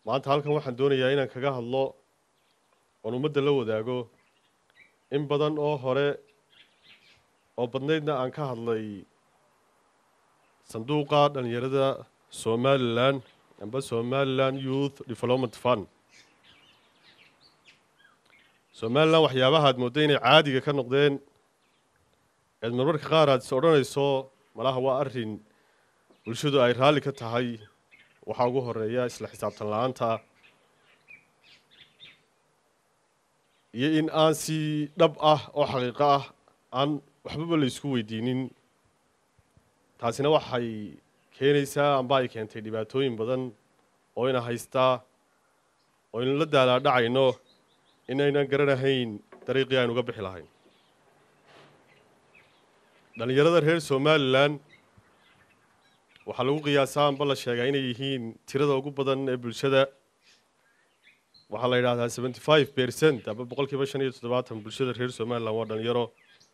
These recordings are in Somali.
maanta halkan waxaan doonayaa inaan kaga hadlo oon ummadda la wadaago in badan oo hore oo badnaydna aan ka hadlay sanduuqa dhallinyarada somalilan amba somalilan youth development fund somalilan waxyaabaha aad mooddo inay caadiga ka noqdeen eed marmarka qaar aad is odhanayso malaha waa arrin bulshadu ay raalli ka tahay waxaa ugu horeeya isla xisaabtan la-aanta iyo in aan si dhab ah oo xaqiiqo ah aan waxbaba la isku weydiinin taasina waxay keenaysaa amba ay keentay dhibaatooyin badan oo ina haystaa oo aynu la daalaadhacayno inaynan garanahayn dariiqii aynu uga bixi lahayn dhallinyarada reer somalilan waxaa lagu qiyaasaa amba la sheegaa inay yihiin tirada ugu badan ee bulshada waxaa la yidhahdaa seventy five percent amba boqol kiiba shan iyo toddobaatan bulshada reer somalilan waa dhalinyaro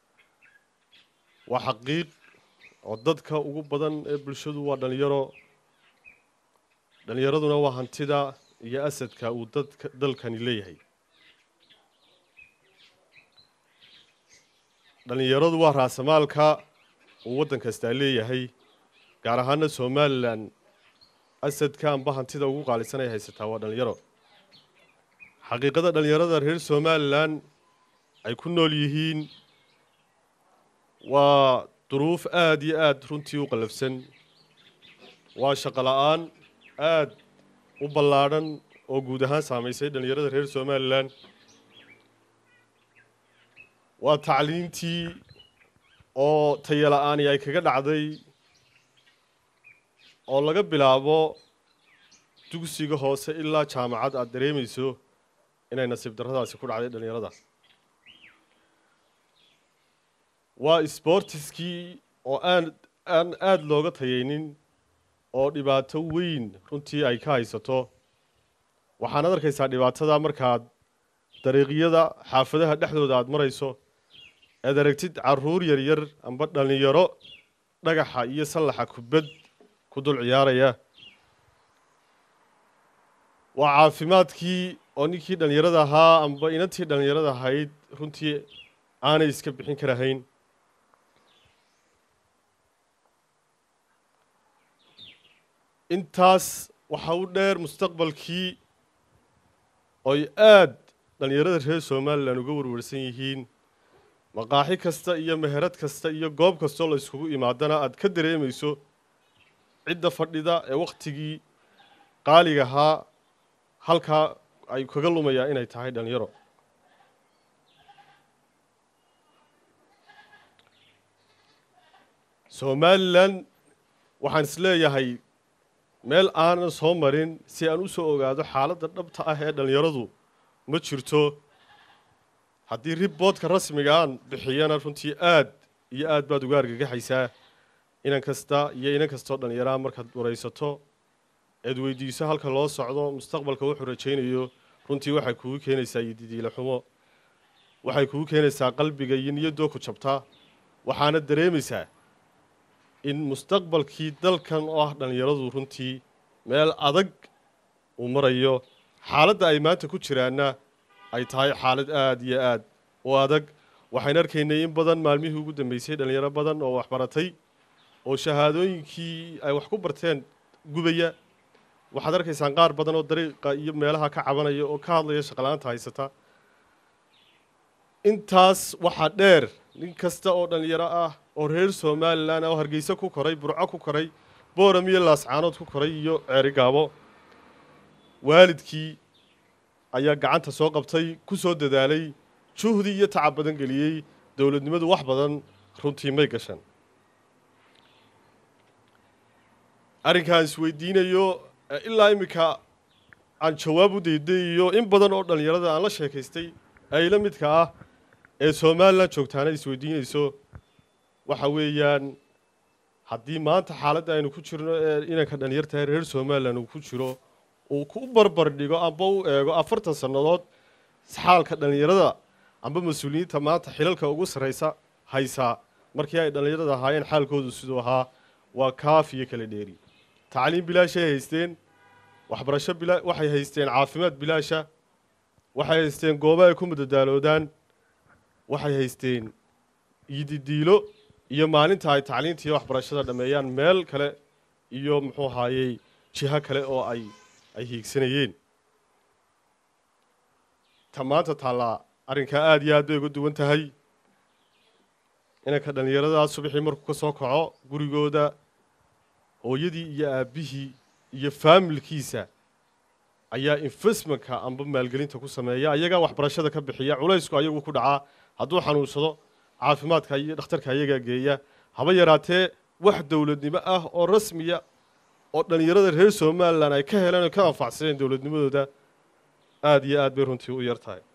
waa xaqiiq oo dadka ugu badan ee bulshadu waa dhalinyaro dhalinyaraduna waa hantida iyo asadka uu dadka dalkani leeyahay dhalinyaradu waa raasamaalka uu waddan kastaa leeyahay gaar ahaana somalilan asadka amba hantida ugu qaalisan ay haysataa waa dhalinyaro xaqiiqada dhalinyarada reer somalilan ay ku nool yihiin waa duruuf aada iyo aada runtii u qallafsan waa shaqo la-aan aada u ballaadhan oo guud ahaan saamaysay dhalinyarada reer somalilan waa tacliintii oo tayala-aani ay kaga dhacday oo laga bilaabo dugsiga hoose ilaa jaamacad aada dareemayso inay nasiib darradaasi ku dhacday dhalinyarada waa sbortiskii oo aan aan aada looga tayaynin oo dhibaato weyn runtii ay ka haysato waxaanaad arkaysaa dhibaatada markaad dariiqyada xaafadaha dhexdooda aada marayso aad aragtid caruur yaryar amba dhalinyaro dhagaxa iyo sallaxa kubad ku dul ciyaaraya waa caafimaadkii oo ninkii dhalinyarada ahaa amba inantii dhalinyarada ahayd runtii aanay iska bixin karahayn intaas waxa u dheer mustaqbalkii oy aada dhalinyarada reer somalilan uga warwarsan yihiin maqaaxi kasta iyo meherad kasta iyo goob kastoo la iskugu imaadana aada ka dareemayso cidda fadhida ee wakhtigii qaaliga ahaa halkaa ay kaga lumayaa inay tahay dhalinyaro somalilan waxaan is leeyahay meel aanan soo marin si aan u soo ogaado xaaladda dhabta ah ee dhalinyaradu ma jirto haddii riboodka rasmiga aan bixiyana runtii aada iyo aad baad uga argagaxaysaa inan kasta iyo inan kastoo dhallinyaraha markaad waraysato eed weydiiso halka loo socdo mustaqbalka wuxuu rajaynayo runtii waxay kugu keenaysaa iyo didiila xumo waxay kugu keenaysaa qalbiga iyo niyaddoo ku jabtaa waxaana dareemaysaa in mustaqbalkii dalkan oo ah dhallinyaradu runtii meel adag uu marayo xaaladda ay maanta ku jiraanna ay tahay xaalad aada iyo aada u adag waxayn arkaynay in badan maalmihii ugu dambeysay dhalinyaro badan oo waxbaratay oo shahaadooyinkii ay wax ku barteen gubaya waxaad arkaysaan qaar badan oo dariiqa iyo meelaha ka cabanaya oo ka hadlaya shaqala-aanta haysata intaas waxaa dheer nin kasta oo dhalinyaro ah oo reer somalilan oo hargeysa ku koray burco ku koray booram iyo laascaanood ku koray iyo ceerigaabo waalidkii ayaa gacanta soo qabtay ku soo dadaalay juhdi iyo tacab badan geliyey dowladnimadu wax badan runtii may gashan arrinkaan isweydiinayo ilaa iminka aan jawaab u daydayiyo in badan oo dhallinyarada aan la sheekaystay ay la midka ah ee somalilan joogtaana isweydiinayso waxa weeyaan haddii maanta xaaladda aynu ku jirno ee inanka dhalinyartahay reer somalilan uu ku jiro uu ku barbar dhigo amba u eego afartan sannadood xaalka dhallinyarada amba mas-uuliyiinta maanta xilalka ugu sarraysa haysaa markii ay dhallinyarada ahaayeen xaalkoodu siduu ahaa waa kaaf iyo kala dheeri tacliim bilaashay haysteen waxbarasho bila waxay haysteen caafimaad bilaasha waxay haysteen goobo ay ku mudadaaloodaan waxay haysteen iididiilo iyo maalinta ay tacliinta iyo waxbarashada dhammeeyaan meel kale iyo muxuu ahaayey jiho kale oo ay ay hiigsanayeen ta maanta taallaa arrinkaa aada iyo aad bay uga duwan tahay inanka dhallinyaradaa subaxii markuu ka soo kaco gurigooda hooyadii iyo aabbihii iyo faamilkiisa ayaa investmentka amba maalgelinta ku sameeya ayagaa waxbarashada ka bixiya culaysku ayagu ku dhacaa hadduu xanuunsado caafimaadka iyo dhakhtarka ayagaa geeya haba yaraatee wax dowladnimo ah oo rasmiya oo dhallinyarada reer somalilan ay ka heleen oo ka anfacsadeen dowladnimadooda aada iyo aad bay runtii u yar tahay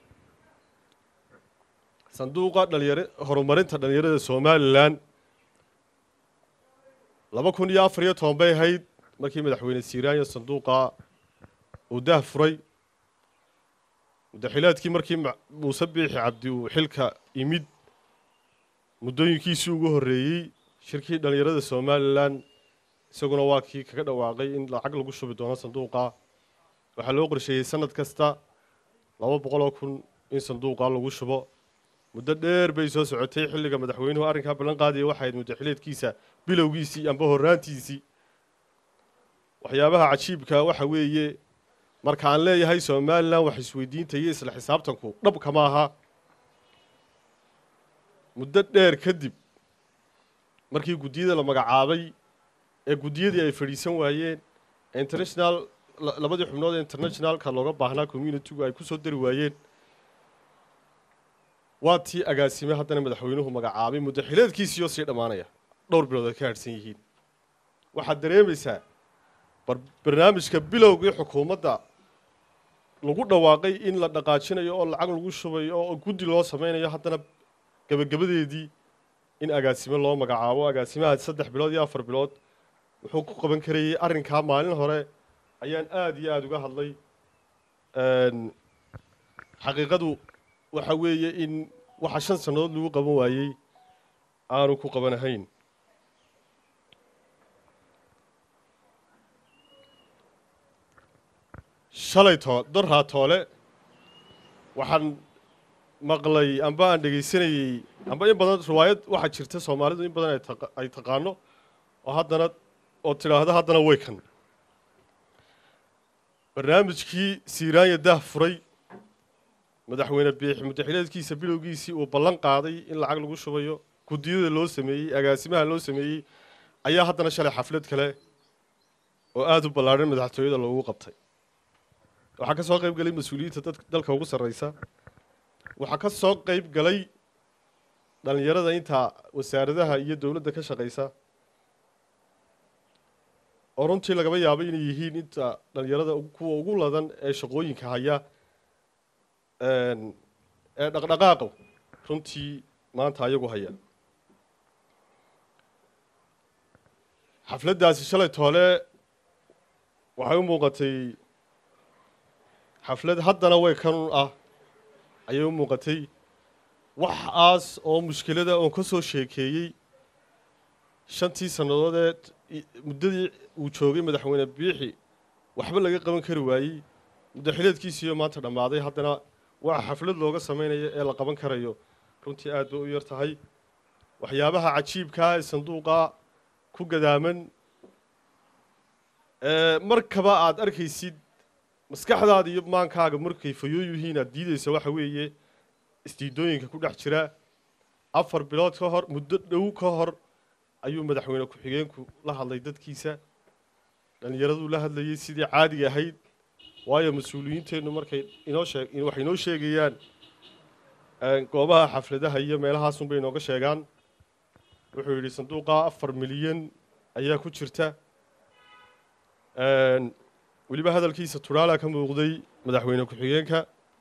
sanduuqa dhalinyar horumarinta dhallinyarada somalilan laba kun iyo afar iyo toban bay ahayd markii madaxweyne siiraanya sanduuqa uu daah furay mudaxilaadkii markii muuse biixi cabdi uu xilka imid muddooyinkiisii ugu horreeyey shirkii dhallinyarada somalilan isaguna waa kii kaga dhawaaqay in lacag lagu shubi doono sanduuqa waxaa loo qorsheeyey sanad kasta laba boqoloo kun in sanduuqa lagu shubo muddo dheer bay soo socotay xilliga madaxweynuhu arrinkaa ballan qaadaya waxay ahayd mudaxileedkiisa bilowgiisii amba horraantiisii waxyaabaha cajiibka waxa weeye marka aan leeyahay somalilan wax isweydiinta iyo isla xisaabtanku dhabka ma aha muddo dheer kadib markii guddiyada la magacaabay ee guddiyadii ay fadhiisan waayeen ee international labadii xubnood ee internationalka looga baahnaa communitygu ay ku soo dari waayeen waa tii agaasime haddana madaxweynuhu magacaabay muddaxileedkiisiioo sii dhammaanaya dhowr bilood ay ka hadhsan yihiin waxaad dareemaysaa barnaamijka bilowgii xukuumadda lagu dhawaaqay in la dhaqaajinayo oo lacag lagu shubayo oo guddi loo sameynayo haddana gebagabadeedii in agaasime loo magacaabo agaasimaha saddex bilood iyo afar bilood wuxuu ku qaban karayay arrinkaa maalin hore ayaan aada iyo aada uga hadlay xaqiiqadu waxa weeye in waxa shan sannadood lagu qaban waayey aanu ku qabanahayn shalay too darraa toole waxaan maqlay amba aan dhegaysanayey amba in badan riwaayad waxaa jirta soomaalidu in badan ay taqaano oo haddana oo tidhaahda haddana way kan barnaamijkii siiraanya daah furay madaxweyne biixi mudaxileedkiisa bilowgiisii uu ballan qaaday in lacag lagu shubayo guddiyada loo sameeyey agaasimaha loo sameeyey ayaa haddana shalay xaflad kale oo aada u ballaadhan madaxtooyada loogu qabtay waxaa ka soo qayb galay mas-uuliyiinta dad dalka ugu sarreysa waxaa ka soo qayb galay dhallinyarada intaa wasaaradaha iyo dowladda ka shaqaysa oo runtii lagaba yaabo inay yihiin inta dhallinyarada kuwa ugu ladan ee shaqooyinka haya ee dhaqdhaqaaqa runtii maanta ayagu haya xafladdaasi shalay toole waxay u muuqatay xaflad haddana way kanun ah ayay u muuqatay waxaas oo mushkilada oon ka soo sheekeeyey shantii sannadood ee muddadii uu joogay madaxweyne biixi waxba laga qaban kari waayey muddaxileedkiisiiyo maanta dhammaaday haddana waxa xaflad looga samaynayo ee la qaban karayo runtii aad bay u yar tahay waxyaabaha cajiibkaa ee sanduuqa ku gadaaman markaba aada arkaysid maskaxdaada iyo maankaaga markay fayoo yihiin aad diideysa waxa weeye istiidooyinka ku dhex jira afar bilood ka hor muddo dhow ka hor ayuu madaxweyne ku-xigeenku la hadlay dadkiisa dhallinyaraduu la hadlayay sidii caadiga ahayd waayo mas-uuliyiinteennu markay inoo sheeg waxay inoo sheegayaan goobaha xafladaha iyo meelahaasunbay inooga sheegaan wuxuu yidhi sanduuqa afar milyan ayaa ku jirta weliba hadalkiisa turaalaa ka muuqday madaxweyne ku-xigeenka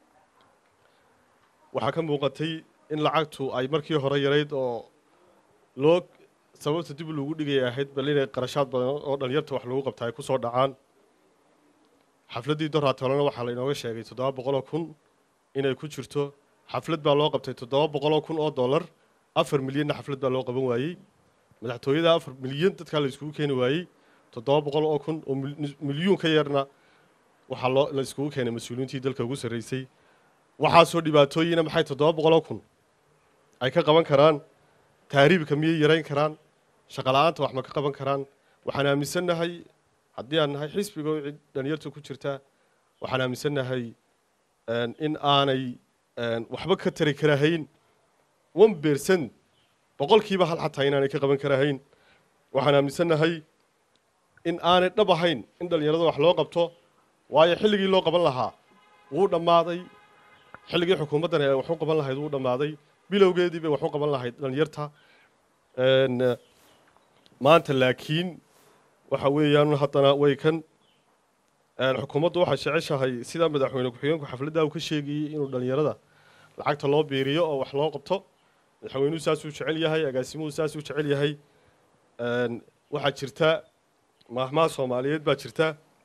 waxaa ka muuqatay in lacagtu ay markii hore yarayd oo loo sababta dib lagu dhigaya ahayd bal inay qarashaad badan oo dhalinyarta wax lagu qabta ay ku soo dhacaan xafladdii doraatolena waxaa la inooga sheegay toddoba boqoloo kun inay ku jirto xaflad baa loo qabtay toddoba boqoloo kun oo dollar afar milyanna xaflad baa loo qaban waayey madaxtooyada afar milyan dadkaa la iskugu keeni waayey toddoba boqol oo kun oo milyuun ka yarna waxaa loo la iskugu keenay mas-uuliyiintii dalka ugu sarreysay waxaasoo dhibaatooyina maxay toddoba boqoloo kun ay ka qaban karaan taariibka miyay yarayn karaan shaqala-aanta wax ma ka qaban karaan waxaan aaminsannahay haddii aan nahay xisbiga oo cid dhalinyarta ku jirta waxaan aaminsannahay in aanay waxba ka tari karahayn one bercent boqolkiiba hal xataa inaanay ka qaban karahayn waxaan aaminsannahay in aanay dhab ahayn in dhalinyarada wax loo qabto waayo xilligii loo qaban lahaa wuu dhammaaday xilligii xukuumaddan ay wax u qaban lahayd wuu dhammaaday bilowgeedii bay wax u qaban lahayd dhalinyarta maanta laakiin waxa weeyaan haddana way kan xukuumaddu waxay jeceshahay sidaa madaxweyne ku-xigeenku xafladda uu ka sheegayey inuu dhalinyarada lacagta loo biiriyo oo wax loo qabto madaxweynuhu saasuu jecel yahay agaasimuhu saasuu jecel yahay waxaa jirta maahmaha soomaaliyeed baa jirta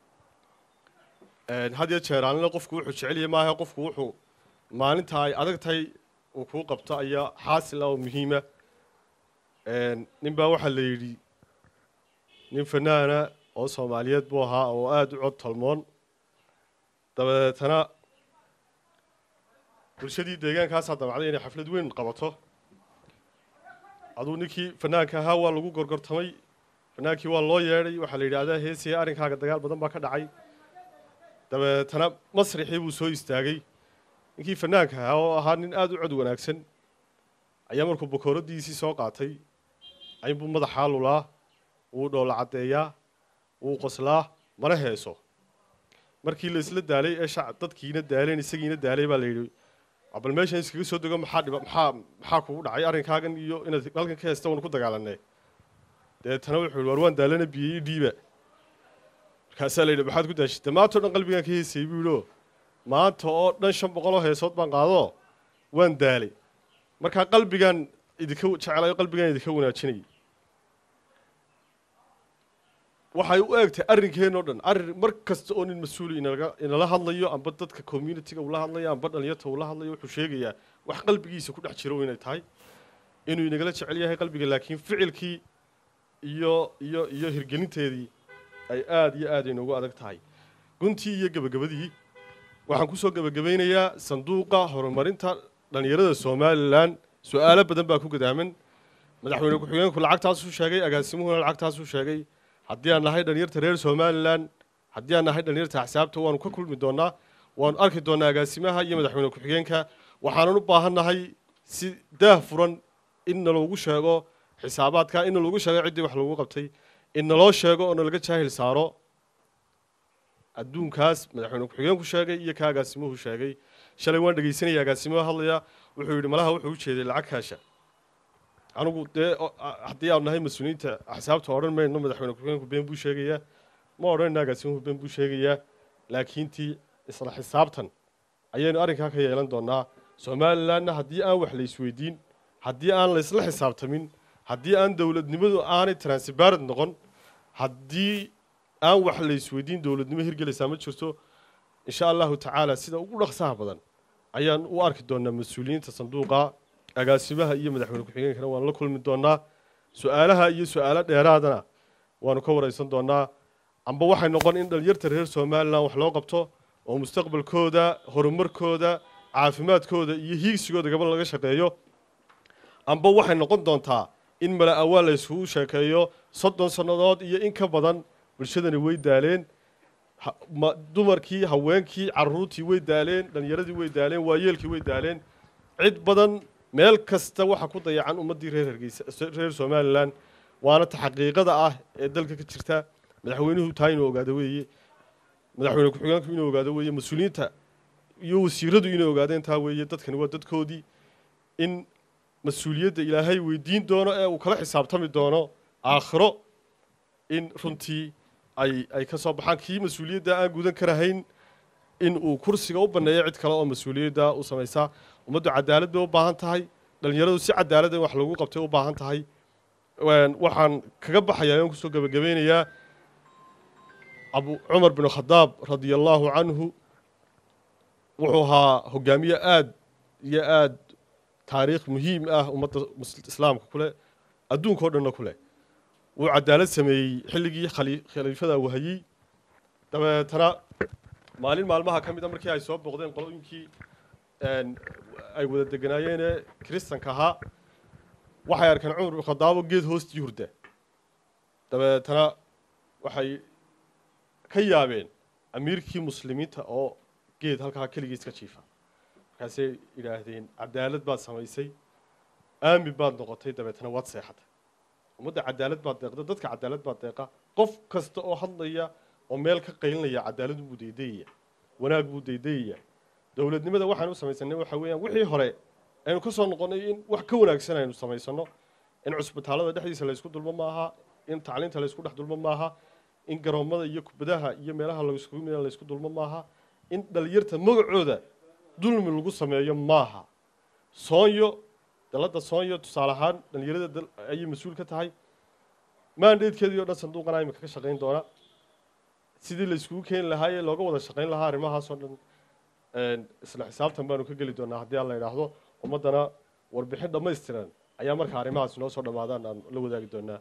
had iyo jeer aanina qofku wuxuu jecel yahay maaha qofku wuxuu maalinta ay adag tahay uu kuu qabto ayaa xaasil ah oo muhiima nin baa waxaa la yidhi nin fanaana oo soomaaliyeed buu ahaa oo aada u cod tolmoon dabeetana bulshadii deegaankaasaa damacday inay xaflad weyn qabato aduu ninkii fanaanka ahaa waa lagu gorgortamay fanaankii waa loo yeedhay waxaa la yidhi adaa heesaya arrinkaaga dagaal badan baa ka dhacay dabeetana masrixii buu soo istaagay ninkii fanaanka ahaa oo ahaa nin aada u cod wanaagsan ayaa markuu bakooradiisii soo qaatay aynbuu madaxaa lulaa wuu dhoola caddeeyaa wuu qoslaa mana heeso markii la isla daalay ee shac dadkiina daaleen isagiina daalay baa la yidhi bal meeshan iskaga soo dego maxaa dhiba maxaa maxaa kugu dhacay arrinkaagan iyo inaad halkan ka heesta waan ku dagaalanay dabeetana wuxuu yihi war waan daalana biyey dhiiba markaasaa la yidhi maxaad ku daashitay maantao dhan qalbigaan ka heesayay buu yidhi oo maanta oo dhan shan boqoloo heesood baan qaado waan daalay markaa qalbigaan idinka jecelayo qalbigaan idinka wanaajinayay waxay u eegtay arrinkeenoo dhan arrin mar kasta oo nin mas-uuli inalaga inala hadlayo amba dadka communitiga ula hadlayo amba dhalinyarta ula hadlayo wuxuu sheegayaa wax qalbigiisa ku dhex jiro inay tahay inuu inagala jecel yahay qalbiga laakiin ficilkii iyo iyo iyo hirgelinteedii ay aada iyo aada inoogu adag tahay guntii iyo gebagabadii waxaan kusoo gebagabaynayaa sanduuqa horumarinta dhalinyarada somalilan su-aalo badan baa ku gadaaman madaxweyne ku-xigeenku lacagtaasuu sheegay agaasimuhuna lacagtaasuu sheegay haddii aan nahay dhalinyarta reer somalilan haddii aan nahay dhalinyarta axsaabta waanu ka kulmi doonaa waanu arki doonaa agaasimaha iyo madaxweyne ku-xigeenka waxaanan u baahannahay si daah furan in naloogu sheego xisaabaadka in naloogu sheego ciddii wax lagu qabtay in naloo sheego oo nalaga jaahil saaro adduunkaas madaxweyne ku-xigeenku sheegay iyo ka agaasimuhu sheegay shalay waan dhegeysanaya agaasimuhu hadlaya wuxuu yidhi malaha wuxuu u jeeday lacag kaasha anigu dee haddii aanu nahay mas-uuliyiinta axsaabta odhan mayno madaxweyne ku-xigeenku been buu sheegayaa ma odhanayna agaasimuhu been buu sheegayaa laakiintii isla xisaabtan ayaynu arrinkaa ka yeelan doonaa somalilanna haddii aan wax la isweydiin haddii aan la isla xisaabtamin haddii aan dowladnimadu aanay transparent noqon haddii aan wax la isweydiin dowladnimo hirgelaysaa ma jirto insha allahu tacaala sida ugu dhaqsaha badan ayaan u arki doonaa mas-uuliyiinta sanduuqa agaasimaha iyo madaxweyne ku-xigeenkana waanu la kulmi doonaa su-aalaha iyo su-aalo dheeraadana waanu ka wareysan doonaa amba waxay noqon in dhalinyarta reer somalilan wax loo qabto oo mustaqbalkooda horumarkooda caafimaadkooda iyo hiigsigooda gabal laga shaqeeyo amba waxay noqon doontaa in mala awaal la isugu sheekeeyo soddon sannadood iyo in ka badan bulshadani way daaleen dumarkii haweenkii caruurtii way daaleen dhalinyaradii way daaleen waayeelkii way daaleen cid badan meel kasta waxa ku dayacan ummaddii reer hargeysa reer somalilan waana ta xaqiiqada ah ee dalka ka jirta madaxweynuhu taa inuu ogaado weeye madaxweyne ku-xigeenku inuu ogaado weeye mas-uuliyiinta iyo wasiiradu inay ogaadeen taa weeye dadkani waa dadkoodii in mas-uuliyadda ilaahay weydiin doono ee uu kala xisaabtami doono aakhiro in runtii ay ay ka soo baxaan kii mas-uuliyadda aan gudan karahayn in uu kursiga u banneeyo cid kale oo mas-uuliyadda u samaysa ummaddu cadaalad bay u baahan tahay dhalinyaradu si cadaalad in wax lagu qabtay u baahan tahay waxaan kaga baxayaa aan kusoo gebagabeynayaa abu cumar bin khadaab radia allahu canhu wuxuu ahaa hogaamiye aada iyo aada taariikh muhiim ah ummadda islaamka ku leh adduunka o dhanna ku leh wuu cadaalad sameeyey xilligii khali- khaliifada uu hayey dabeetana maalin maalmaha ka mid a markii ay soo booqdeen qolooyinkii een, ay wada deganaayeen ee kiristanka ahaa waxay arkeen cumar ibnu khadaabo geed hoostii hurda dabeetana waxay ka yaabeen amiirkii muslimiinta oo geed halkaa keligiis ka jiifa markaasay yidhaahdeen cadaalad baad samaysay aamin baad noqotay dabeetana waad seexatay ummadda cadaalad baad deeqda dadka cadaalad baad deeqa qof kasta oo hadlaya oo meel ka qaylinaya cadaalad buu daydayaya wanaag buu daydayaya dowladnimada waxaan u samaysanay waxa weeyaan wixii hore aynu ka soo noqonnay in wax ka wanaagsan aynu samaysano in cusbitaalada dhexdiisa laysku dulmo maaha in tacliinta laysku dhex dulmo maaha in garoomada iyo kubadaha iyo meelaha laysku laysku dulmo maaha in dhalinyarta magacooda dulmi lagu sameeyo maaha soonyo dalada soonyo tusaale ahaan dhalinyarada dal- ayay mas-uul ka tahay maandheedkeedii o dhan sanduuqana imika ka shaqayn doona sidii la iskugu keeni lahaa ee looga wada shaqayn lahaa arrimahaas oo dhan een, isla xisaabtan baanu ka geli doonaa haddii aan la idhaahdo ummaddana warbixin dhammaystiran ayaa marka arrimahaas noo soo dhammaadaan aan la wadaagi doonaa